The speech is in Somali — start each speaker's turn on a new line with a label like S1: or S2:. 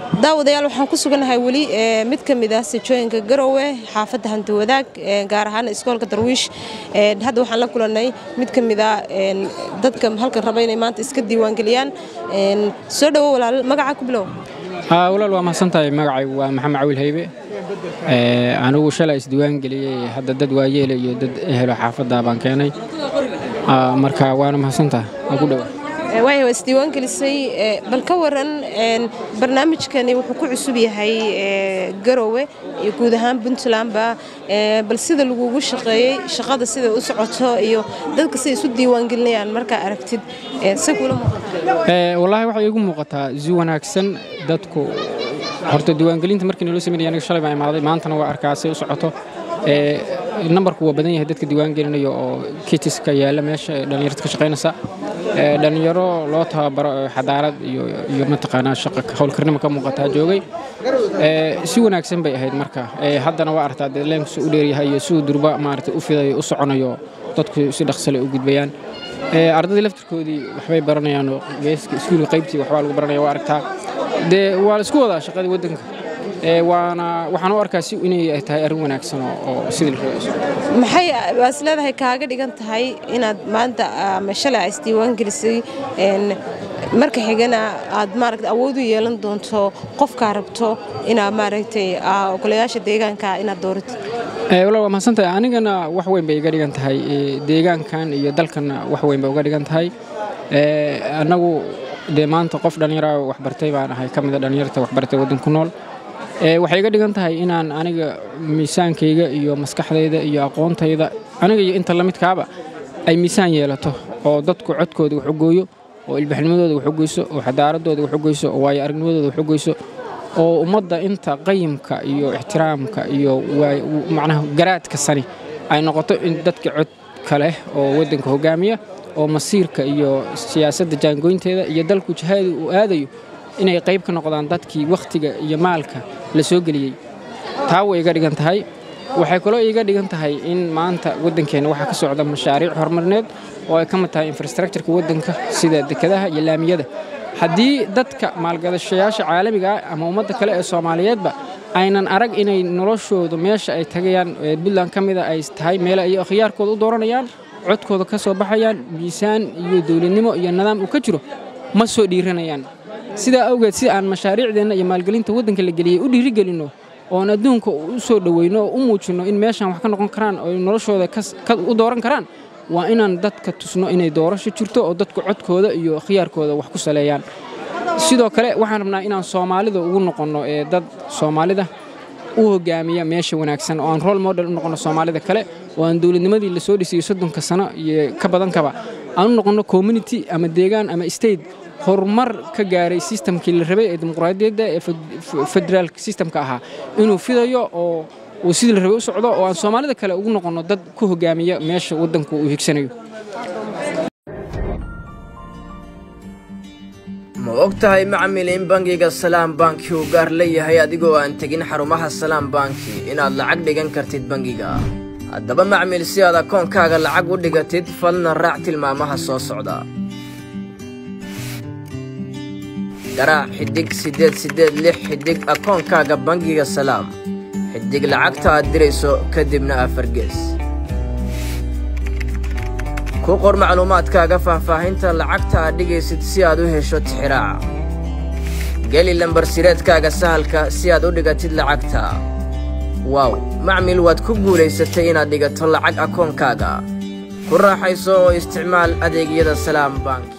S1: daawadayaal waxaan ku suganahay weli mid ka mid ah sijooyinka garowe xaafadda hanti wadaag gaar ahaan iskoolka darwiish hadda waxaan la kulannay mid ka mid a dadka halkan raba inay maanta iska diiwaangeliyaan soo dhowo walaal magaca ku bilow
S2: walaal waa mahadsantahay magacaygu waa maxamed cawil haybe anigu shalay isdiiwaan geliyey hadda dad waayeela iyo dad ehelo xaafadda baan keenay marka waana mahadsantahay waa ku dhowa
S1: waaya waa isdiiwaan gelisay bal ka waran barnaamijkani wuxuu ku cusub yahay garowe iyo guud ahaan puntlandba bal sida lagugu shaqeeyey shaqada sida u socoto iyo dadka siday isu diiwaangelinayaan markaa aragtid se kula
S2: wallaahi waxay iigu muuqataa si wanaagsan dadku horta diiwaangelinta markii naloo sameynaya aniga shalay baan imaaday maantana waa arkaa say u socoto nambarku waa badan yahay dadka diiwaangelinayo oo kitiska yaalla meesha dhallinyarta ka shaqaynaysa dhallinyaro loo tababaro xadaarad iyo mataqaanaa shaqa howlkarnimo ka muuqataa joogay si wanaagsan bay ahayd marka haddana waa artaa dee leenku suu u dheeryahay iyo siduu durba maarata u fidayo u soconayo dadku si dhaqsale u gudbayaan ardaydii laftirkoodii waxbay baranayaan geeska iskuulka qaybtii waxbaa lagu baranaya waa aragtaa dee waa la isku wadaa shaqadii waddanka waana waxaan u arkaa si inay tahay arrin wanaagsan oo sidii la rabay
S1: maxay waas leedahay kaaga dhigan tahay inaad maanta ama shalay aa isdiiwaan gelisay marka xigana aad maaragta awood u yeelan doonto qofkaa rabto inaad maaragtay ogolayaasha deegaanka inaad dooratid
S2: walaal waa mahadsantahay anigana wax weyn bay iga dhigan tahay deegaankan iyo dalkanna wax weyn bay uga dhigan tahay annagu dee maanta qof dhallinyara waxbartay baan ahay ka mida dhallinyarta waxbartay waddan ku nool waxay iga dhigan tahay inaan aniga miisaankayga iyo maskaxdayda iyo aqoontayda aniga iyo inta lamidkaaba ay miisaan yeelato oo dadku codkooda wax ogooyo oo ilbaxnimadooda wax ogeyso oo xadaaradooda wax ogeyso oo waayo aragnimadooda wax ogeyso oo ummadda inta qayimka iyo ixtiraamka iyo macnaha garaadka sani ay noqoto in dadka codka leh oo waddanka hogaamiya oo masiirka iyo siyaasadda jaangoynteeda iyo dalku jihaadi uu aadayo inay qayb ka noqdaan dadkii wakhtiga iyo maalka la soo geliyey taa way iga dhigan tahay waxay kaloo iga dhigan tahay in maanta waddankeenna waxaa ka socda mashaariic horumarineed oo ay ka mid tahay infrastructureka waddanka sida dekedaha iyo laamiyada haddii dadka maalgadashayaasha caalamiga ah ama ummadda kale ee soomaaliyeedba aynan arag inay noloshoodu meesha ay tagayaan puntland ka mida ay tahay meele ay khiyaarkooda u dooranayaan codkooda ka soo baxayaan miisaan iyo dowladnimo iyo nidaam uu ka jiro ma soo dhiiranayaan sidaa awgeed si aan mashaariicdeenna iyo maalgelinta waddanka la geliyey u dhiirigelinno oon adduunka u soo dhoweyno oo u muujinno in meeshaan wax ka noqon karaan oo noloshooda u dooran karaan waa inaan dadka tusno inay doorasho jirto oo dadku codkooda iyo khiyaarkooda wax ku saleeyaan sidoo kale waxaan rabnaa inaan soomaalida ugu noqonno ee dad soomaalida u hogaamiya meesha wanaagsan oo aan role model u noqonno soomaalida kale oo aan dowladnimadii lasoo dhisayey soddonka sano iyo ka badankaba aan u noqonno community ama deegaan ama state horumar ka gaaray sistamkii la rabay ee dimuqraadiyadda ee federaalk sistamka ahaa inuu fidayo oo uu sidii la rabay u socdo oo aan soomaalida kale ugu noqonno dad ku hogaamiya meesha waddanku uu higsanayo
S3: ma og tahay macmil in bangiga salaam banki uu gaar leeyahay adigoo aan tegin xarumaha salaam banki inaad lacag dhigan kartid bangiga haddaba macmil si aad akoonkaaga lacag u dhigatid fadlan raac tilmaamaha soo socda garaac xidhig siddeed siddeed lix xidhig akoonkaaga bangiga salaam xidhig lacagta aad dirayso kadibna afargees ku qor macluumaadkaaga faahfaahinta lacagta aad dhigaysid si aad u hesho tixiraaca geli lambarsireedkaaga sahalka si aad u dhigatid lacagta waaw macmil waad ku guulaysatay inaad dhigato lacag akoonkaaga ku raaxayso oo isticmaal adeegyada salaam bank